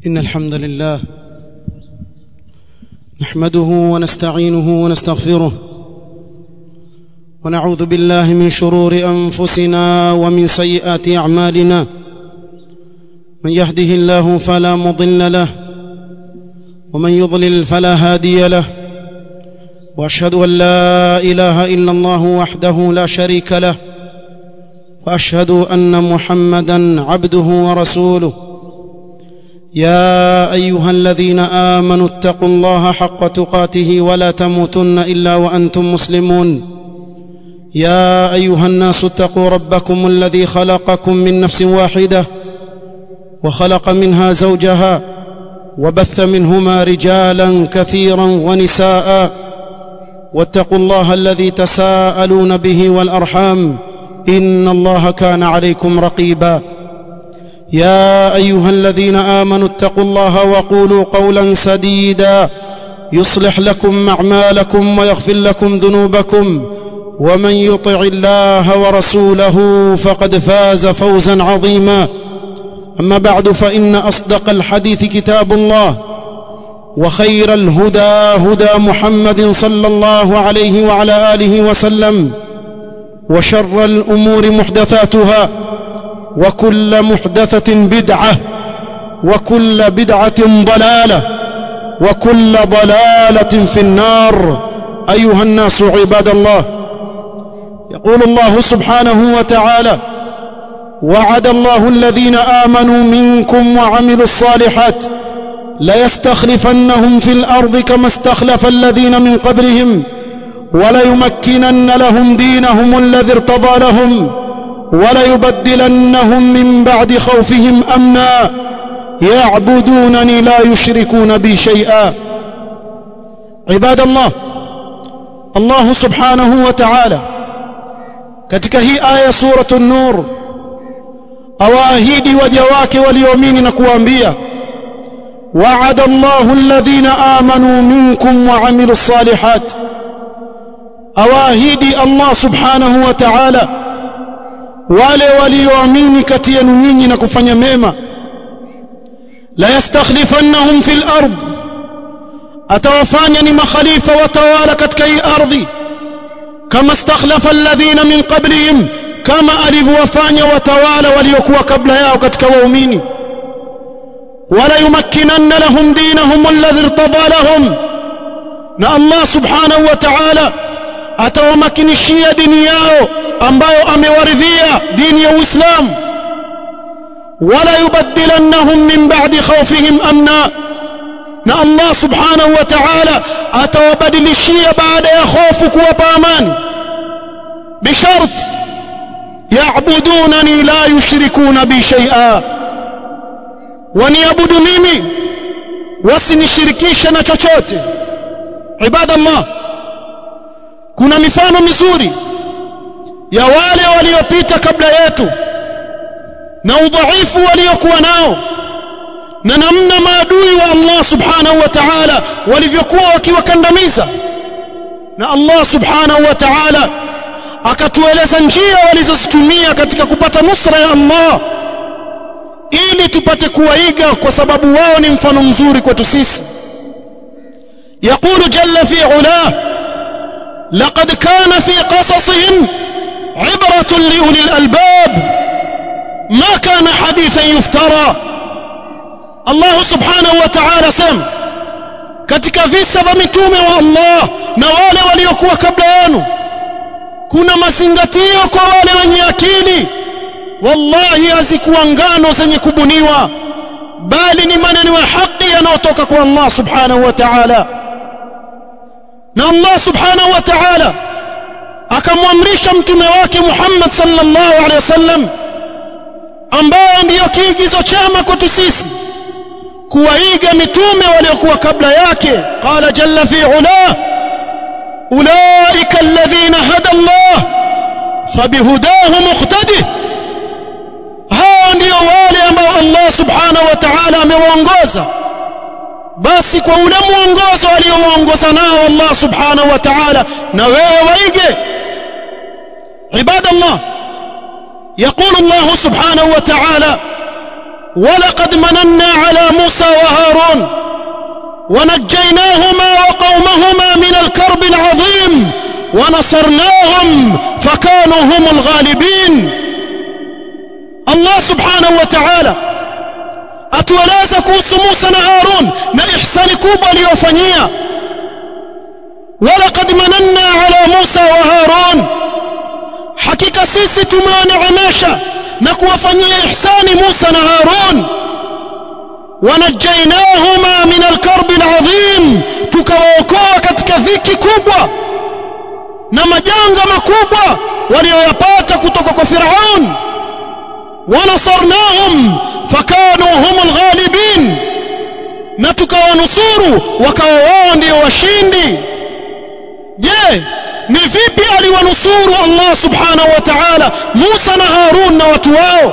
إن الحمد لله نحمده ونستعينه ونستغفره ونعوذ بالله من شرور أنفسنا ومن سيئات أعمالنا من يهده الله فلا مضل له ومن يضلل فلا هادي له واشهد ان لا اله الا الله وحده لا شريك له واشهد ان محمدا عبده ورسوله يا ايها الذين امنوا اتقوا الله حق تقاته ولا تموتن الا وانتم مسلمون يا ايها الناس اتقوا ربكم الذي خلقكم من نفس واحده وخلق منها زوجها وبث منهما رجالا كثيرا ونساء واتقوا الله الذي تساءلون به والارحام ان الله كان عليكم رقيبا يا ايها الذين امنوا اتقوا الله وقولوا قولا سديدا يصلح لكم اعمالكم ويغفر لكم ذنوبكم ومن يطع الله ورسوله فقد فاز فوزا عظيما اما بعد فان اصدق الحديث كتاب الله وخير الهدى هدى محمد صلى الله عليه وعلى اله وسلم وشر الامور محدثاتها وكل محدثه بدعه وكل بدعه ضلاله وكل ضلاله في النار ايها الناس عباد الله يقول الله سبحانه وتعالى وعد الله الذين امنوا منكم وعملوا الصالحات ليستخلفنهم في الارض كما استخلف الذين من قبلهم وليمكنن لهم دينهم الذي ارتضى لهم وليبدلنهم من بعد خوفهم امنا يعبدونني لا يشركون بي شيئا عباد الله الله سبحانه وتعالى katika hii aya suratu nur awaahidi waja wake walioamini na kuwaambia وعد الله الذين آمنوا منكم وعملوا الصالحات أواهدي الله سبحانه وتعالى wale walioamini kati yenu nyinyi na kufanya mema la yastakhlifannahum fil ard atawafanya ni makhalifa watawala katika hii ardhi kama istakhlafa alladhina min qablihim kama alivyowafanya watawala waliokuwa kabla yao katika waumini ولا يمكنن لهم دينهم الذي ارتضى لهم na Allah subhanahu wa ta'ala atawamakinishia dini yao ambayo amewaridhia dini ya Uislamu wala yubaddilannahum min ba'di khawfihim amna na Allah subhanahu wa ta'ala atawabadilishia baada ya hofu kuwapa amani bishart ya'budunani la yushrikuna bi shay'a waniabudu mimi wasinishirikishe na chochote ibadallah kuna mifano mizuri ya wale waliopita kabla yetu na udhaifu waliokuwa nao na namna maadui wa Allah subhanahu wa ta'ala walivyokuwa wakiwakandamiza na Allah subhanahu wa ta'ala akatueleza njia walizozitumia katika kupata nusra ya Allah ili tupate kuwaiga kwa sababu wao ni mfano mzuri kwetu sisi يقول جل في علاه لقد كان في قصصهم عبرة لأولي الألباب ما كان حديثا يفترى الله سبحانه وتعالى سم katika visa vya mitume wa Allah na wale waliokuwa kabla yenu kuna mazingatio kwa wale wenye akili wallahi hazikuwa ngano zenye kubuniwa bali ni maneno ya haki yanayotoka kwa Allah subhanahu wa ta'ala na Allah subhanahu wa ta'ala akamwamrisha mtume wake Muhammad sallallahu alaihi wasallam ambaye ndiyo kiigizo chema kwetu sisi kuwaiga mitume waliokuwa kabla yake qala jalla fi ula ulaika alladhina hada Allah fabihudahu muqtadi hao ndio wale ambao Allah subhanahu wa ta'ala amewaongoza basi kwa ule mwongozo aliowaongoza nao Allah subhanahu wa ta'ala na wewe waige ibadallah يقول الله سبحانه وتعالى ولقد مننا على موسى وهارون ونجيناهما وقومهما من الكرب العظيم ونصرناهم فكانوا هم الغالبين الله سبحانه وتعالى atueleza kuhusu Musa na Harun na ihsani kubwa aliyofanyia walaqad mananna ala Musa wa Harun hakika sisi tumewaneemesha na kuwafanyia ihsani Musa na Harun wanajainahuma min alkarbi alazim tukawaokoa katika dhiki kubwa na majanga makubwa walioyapata kutoka kwa Firaun wanasarnahum fakanu humul ghalibin na tukawanusuru wakawa wao ndio washindi je ni vipi aliwanusuru Allah subhanahu wa ta'ala Musa na Harun na watu wao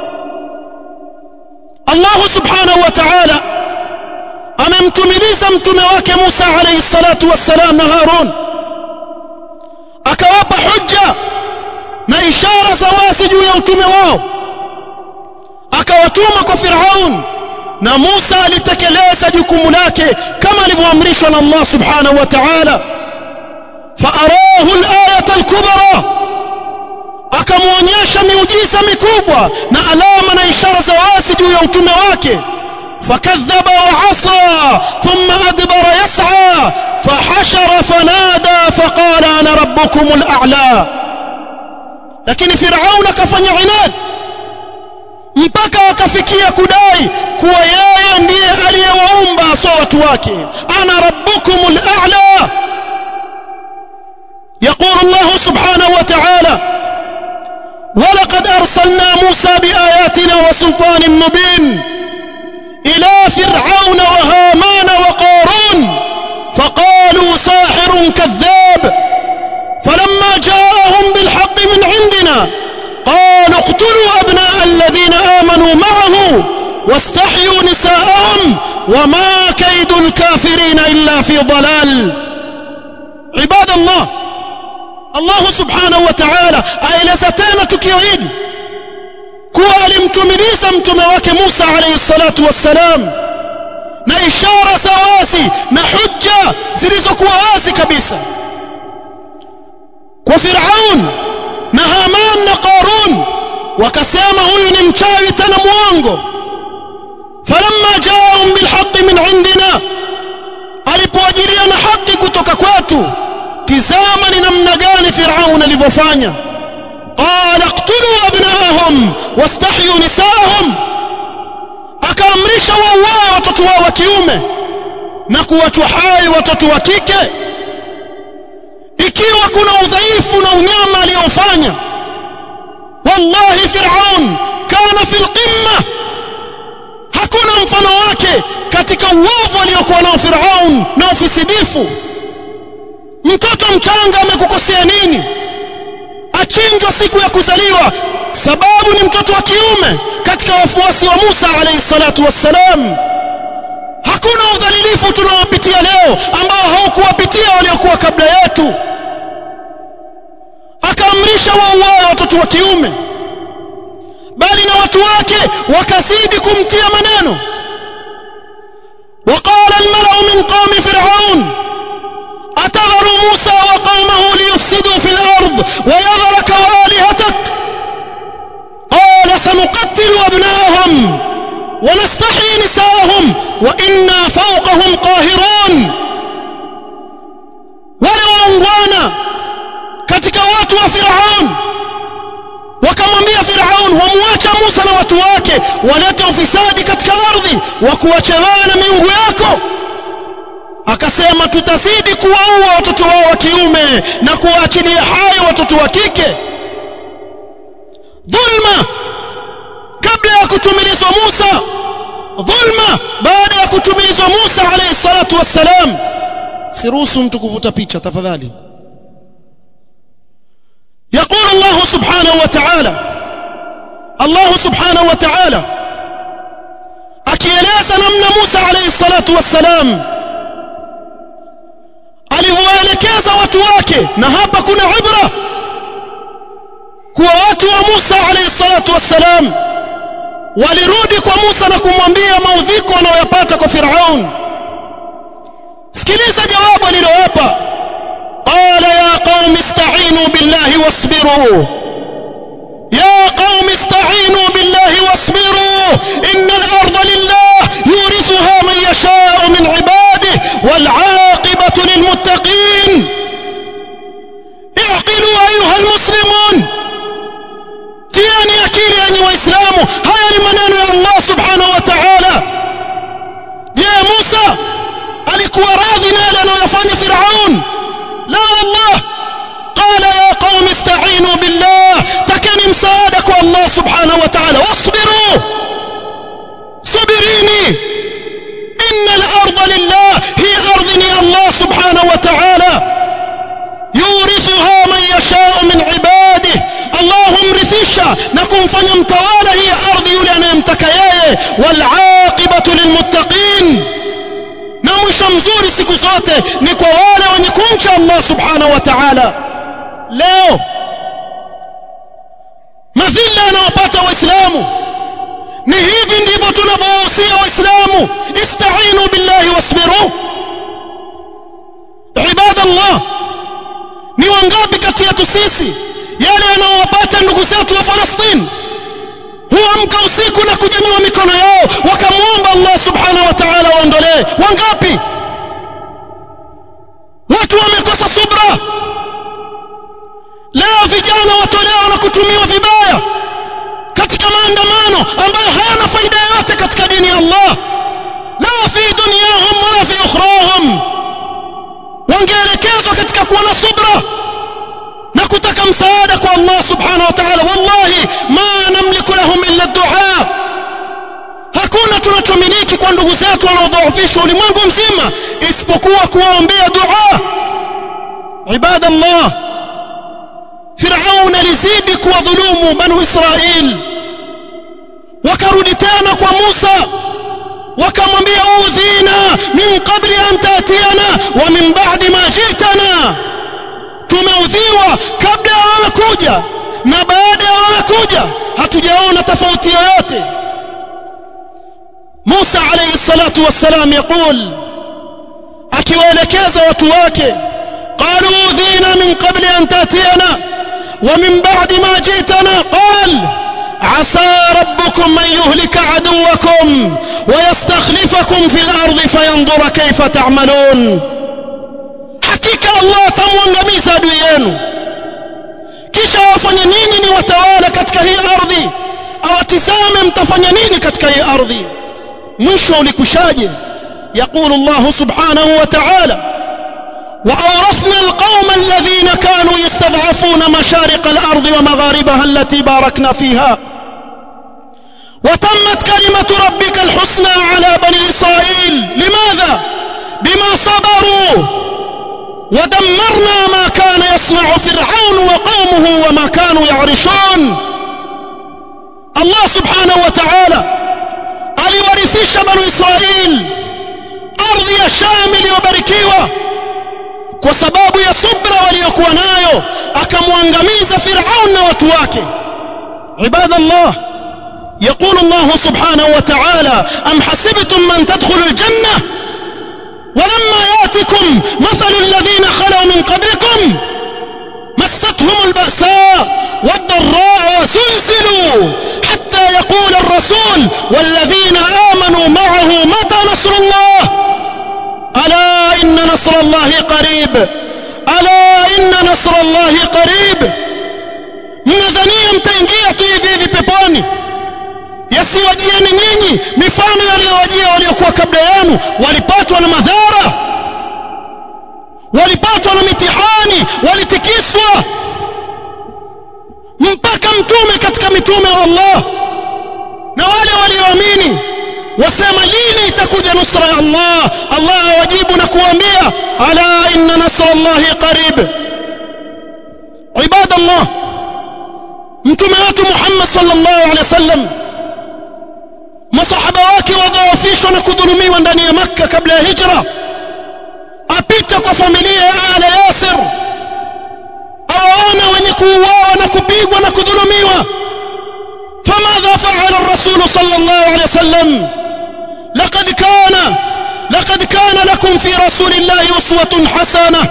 Allah subhanahu wa ta'ala amemtumiliza mtume wake Musa alayhi salatu wassalam na Harun akawapa hujja na ishara za wazi juu ya utume wao akawatuma kwa Firaun na Musa alitekeleza jukumu lake kama alivyoamrishwa na Allah subhanahu wa ta'ala faarahu al-ayata al-kubra akamuonyesha miujiza mikubwa na alama na ishara za wazi juu ya utume wake فكذب وعصى ثم أدبر يسعى فحشر فنادى فقال أنا ربكم الأعلى لكن فرعون كفن عناد mpaka wakafikia kudai kuwa yeye ndiye aliyewaumba so watu wake ana rabbukumul a'la يقول الله سبحانه وتعالى ولقد أرسلنا موسى بآياتنا وسلطان مبين إلى فرعون وهامان وقارون فقالوا ساحر كذاب فلما جاءهم بالحق من عندنا قالوا اقتلوا أبناء الذين آمنوا معه واستحيوا نساءهم وما كيد الكافرين إلا في ضلال عباد الله الله سبحانه وتعالى aeleza tena tukio hili kuwa alimtumiliza mtume wake Musa alayhi salatu wassalam na ishara za wazi na hujja zilizokuwa wazi kabisa kwa Firaun na Haman na Qarun wakasema huyu ni mchawi tena muongo falamma jaahum bilhaqqi min indina alipoajiria na haki kutoka kwetu tizama ni namna gani Firaun alivyofanya qala iqtulu abnaahum wastahyu nisaahum akaamrisha wauawe watoto wao wa kiume na kuwachwa hai watoto wa kike ikiwa kuna udhaifu na unyama aliyofanya wallahi Firaun kana fil qimma hakuna mfano wake katika uovu aliyokuwa nao Firaun na ufisidifu mtoto mchanga amekukosea nini achinjwa siku ya kuzaliwa sababu ni mtoto wa kiume katika wafuasi wa Musa alayhi salatu wassalam hakuna udhalilifu tunaopitia leo ambao haukuwapitia waliokuwa kabla yetu akaamrisha wauawe watoto wa kiume bali na watu wake wakazidi kumtia maneno وقال الملأ من قوم فرعون أتذر موسى وقومه ليفسدوا في الأرض ويذرك وآلهتك قال سنقتل أبناءهم ونستحيي نساءهم وإنا فوقهم قاهرون ولوانغوانا katika watu wa Firaun wakamwambia Firaun wamwacha Musa na watu wake walete ufisadi katika ardhi wa kuacha wewe na miungu yako akasema tutazidi kuwaua watoto wao wa kiume na kuwaachilia hai watoto wa kike dhulma kabla ya kutumilizwa Musa dhulma baada ya kutumilizwa Musa alayhi salatu wassalam siruhusu mtu kuvuta picha tafadhali يقول الله سبحانه وتعالى الله سبحانه وتعالى akieleza namna Musa alayhi salatu wassalam alivyoelekeza watu wake na hapa kuna ibra kuwa watu wa Musa alayhi salatu wassalam walirudi kwa Musa na kumwambia maudhiko wanayoyapata kwa Firaun sikiliza jawabu alilowapa qala ya qaumi ista'inu billahi wasbiru يا قوم استعينوا بالله واصبروا إن الأرض لله يورثها من يشاء من عباده والعاقبة للمتقين اعقلوا أيها المسلمون تياني أكيد أني وإسلام هيا لمنان يا الله سبحانه وتعالى يا موسى alikuwa radhi na yale anayofanya Firaun la wallah قال يا قوم استعينوا بالله تكني مساعدك الله سبحانه وتعالى واصبروا صبريني إن الأرض لله هي أرضني الله سبحانه وتعالى يورثها من يشاء من عباده اللهم رثيشا نكون فنمتوالا هي أرض يولي يمتك ياye والعاقبة للمتقين na mwisho mzuri siku zote ni kwa wale wenye kumcha Allah subhanahu wa ta'ala leo madhila yanayopata waislamu ni hivi ndivyo tunavyowahusia waislamu istainu billahi wasbiru ibadallah ni wangapi kati yetu sisi yale yanayowapata ndugu zetu wa Falastini huamka usiku na kunyanyua mikono yao wakamwomba Allah subhanahu wa ta'ala waondolee wangapi watu wamekosa subra leo vijana watolewa na kutumiwa vibaya katika maandamano ambayo hayana faida yoyote katika dini ya Allah la fi dunyahum wala fi ukhrahum wangeelekezwa katika kuwa na subra na kutaka msaada kwa Allah subhanahu wa ta'ala wallahi ma namliku lahum illa dua hakuna tunachomiliki kwa ndugu zetu wanaodhoofishwa ulimwengu mzima isipokuwa kuwaombea dua ibadallah Firaun alizidi kuwadhulumu banu Israil wakarudi tena kwa Musa wakamwambia udhina min qabli an tatiana wa min ba'di ma jitana tumeudhiwa kabla ya wewe kuja na baada ya wewe kuja hatujaona tofauti yoyote Musa alayhi salatu wassalam يقول akiwaelekeza watu wake قالوا udhina min qabli an tatiana ومن بعد ما جئتنا قال عسى ربكم من يهلك عدوكم ويستخلفكم في الأرض فينظر كيف تعملون حقيقة الله تموangamiza adui yenu kisha wafanye nini ni watawala katika hii ardhi awatizame mtafanya nini katika hii ardhi mwisho ulikushaje يقول الله سبحانه وتعالى وأورثنا القوم الذين كانوا يستضعفون مشارق الأرض ومغاربها التي باركنا فيها وتمت كلمة ربك الحسنى على بني إسرائيل لماذا؟ بما صبروا ودمرنا ما كان يصنع فرعون وقومه وما كانوا يعرشون الله سبحانه وتعالى aliwarithisha banu Israil ardhi ya Sham iliyobarikiwa kwa sababu ya subra waliokuwa nayo akamwangamiza Firaun na watu wake ibadallah يقول الله سبحانه وتعالى أم حسبتم من تدخلوا الجنة ولما ياتكم مثل الذين خلوا من قبلكم مستهم البأساء والضراء وزلزلوا حتى يقول الرسول والذين آمنوا معه متى نصر الله ألا إن نصر الله قريب ألا إن نصر الله قريب mnadhania mtaingia tu hivi hivi peponi yasiwajieni nyinyi mifano yaliyowajia waliokuwa kabla yenu walipatwa na madhara walipatwa na mitihani walitikiswa mpaka mtume katika mitume wa Allah na wale walioamini wasema lini itakuja nusra ya Allah Allah awajibu na kuambia ala inna nasra Allah qarib ibadallah mtume wetu Muhammad sallallahu alaihi wasallam masahaba wake wadhaafishwa na kudhulumiwa ndani ya Makka kabla ya hijra apita kwa familia ya ala Yasir awaona wenye kuuawa na kupigwa na kudhulumiwa famadha faala قال الرسول صلى الله عليه وسلم لقد كان لقد كان لكم في رسول الله أسوة حسنة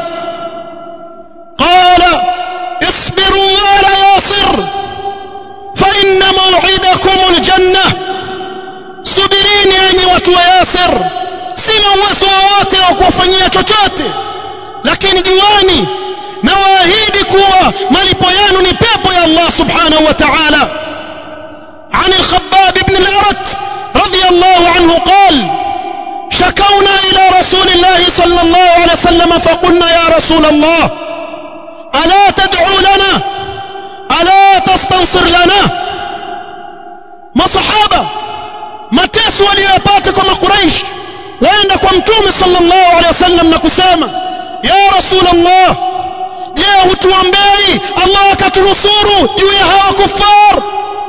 قال اصبروا آل ياسر فإن موعدكم الجنة subirini enyi watu wa Yasir sina uwezo wowote wa kuwafanyia chochote lakini juani na waahidi kuwa malipo yenu ni pepo ya Allah subhanahu wa ta'ala عن الخباب بن الأرت رضي الله عنه قال شكونا إلى رسول الله صلى الله عليه وسلم فقلنا يا رسول الله ألا تدعو لنا ألا تستنصر لنا ما صحابة mateso waliyopata kwa makuraish waenda kwa mtume sallallahu alaihi wasallam na kusema ya rasulullah je hutuombei allah akatunusuru juu ya hawa kufar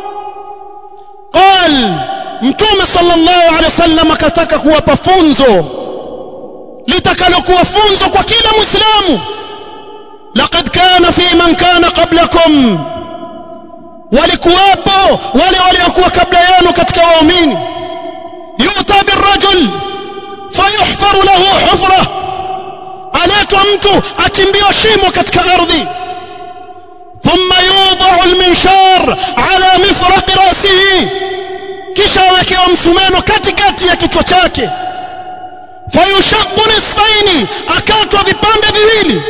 qal mtume sallallahu alaihi wasallam akataka kuwapa funzo litakalokuwa funzo kwa kila muislamu laqad kana fi man kana qablakum walikuwapo wale waliokuwa kabla yenu katika waumini yuta birrajul fayuhfaru lahu hufra aletwa mtu achimbiwa shimo katika ardhi thumma yudau alminshar ala mifraqi rasihi kisha awekewa msumeno katikati ya kichwa chake fayushaqu nisfaini akatwa vipande viwili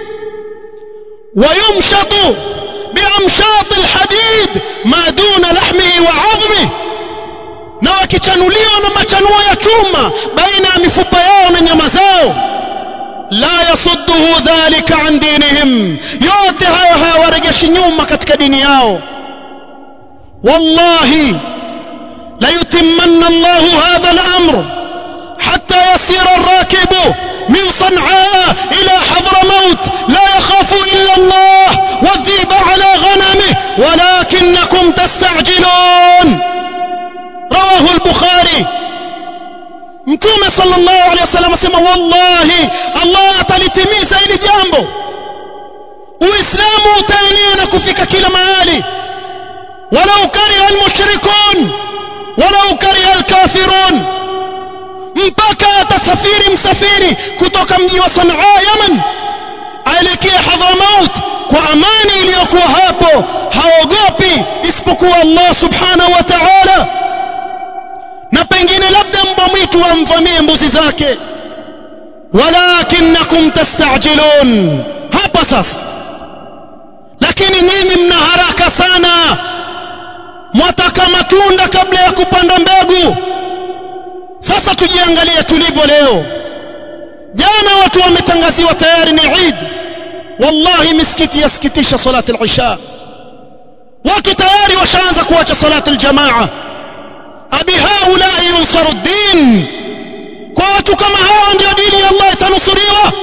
wayumshatu بأمشاط الحديد ما دون لحمه وعظمه na wakichanuliwa na machanuo ya chuma baina ya mifupa yao na nyama zao la yasudduhu dhalika an dinihim yote hayo hayawarejeshi nyuma katika dini yao wallahi la yutimmanna Allahu hadha al-amr hatta yasira ar-rakibu من صنعاء إلى حضرموت لا يخاف إلا الله والذيب على غنمه ولكنكم تستعجلون رواه البخاري mtume sallallahu alaihi wasallam asema wallahi Allah atalitimiza hili jambo uislamu utaenea na kufika kila mahali walau kariha almushrikun walau kariha alkafirun mpaka atasafiri msafiri kutoka mji wa Sanaa Yaman aelekea Hadramaut kwa amani iliyokuwa hapo haogopi isipokuwa Allah subhanahu wa ta'ala na pengine labda mbwa mwitu amvamie mbuzi zake walakinakum tastajilun hapa sasa lakini nyinyi mna haraka sana mwataka matunda kabla ya kupanda mbegu sasa tujiangalie tulivyo leo jana watu wametangaziwa tayari ni Eid wallahi misikiti yasikitisha salati al-isha watu tayari washaanza kuacha salati al-jamaa abi haula yunsaru din kwa watu kama hawa ndio dini ya Allah itanusuriwa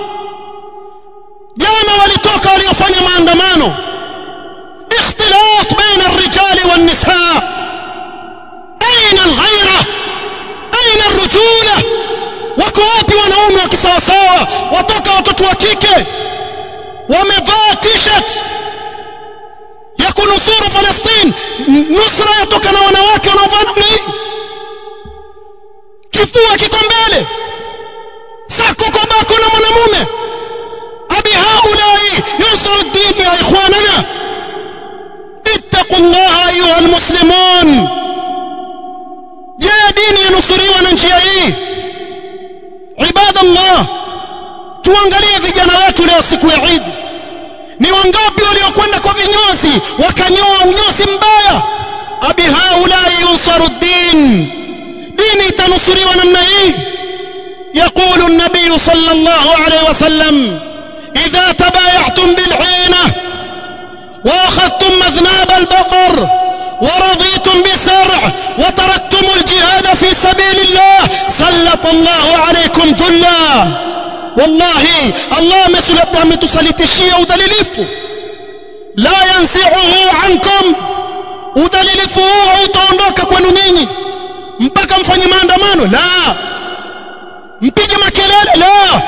jana walitoka waliofanya maandamano ikhtilat baina ar-rijali wan-nisaa aina al-ghaira aina ar-rujula wako wapi wanaume wa kisawasawa watoka watoto wa kike wamevaa t-shirt ya kunusuru Palestine nusra yatoka na wanawake wanaovaa namna hii kifua kiko mbele sako kwa bako na mwanamume abi haulai yusru ad-din ya ikhwanana ittaqullaha ayuha almuslimun je dini yanusuriwa na njia hii ibadallah tuangalie vijana wetu leo siku ya Eid ni wangapi waliokwenda kwa vinyozi wakanyoa unyozi mbaya abi haulai yunsaru din dini itanusuriwa namna hii يقول النبي صلى الله عليه وسلم إذا تبايعتم بالعينة وأخذتم مذناب البقر ورضيتم بسرع وتركتم الجهاد في سبيل الله سلط الله عليكم ذلا والله الله مسلط ametusalitishia udhalilifu la yansi'uhu ankum udhalilifu huu hautaondoka kwenu ninyi mpaka mfanye maandamano la mpige makelele la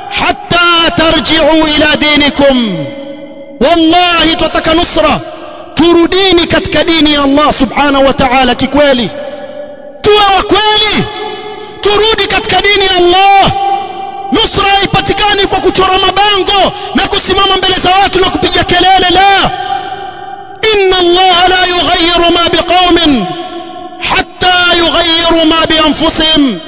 hatta tarji'u ila dinikum wallahi tutaka nusra turudini katika dini ya Allah subhanahu wa ta'ala kikweli tuwe wa kweli turudi katika dini ya Allah nusra haipatikani kwa kuchora mabango na kusimama mbele za watu na kupiga kelele la inna Allah la yughayyiru ma biqaumin hatta yughayyiru ma bi anfusihim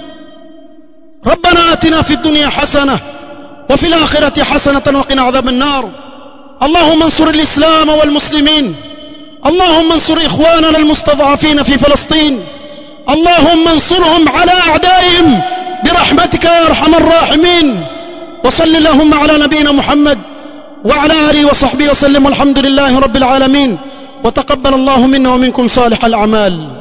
ربنا آتنا في الدنيا حسنة وفي الآخرة حسنة وقنا عذاب النار اللهم انصر الإسلام والمسلمين اللهم انصر إخواننا المستضعفين في فلسطين اللهم انصرهم على أعدائهم برحمتك يا أرحم الراحمين وصل اللهم على نبينا محمد وعلى آله وصحبه وسلم والحمد لله رب العالمين وتقبل الله منا ومنكم صالح الأعمال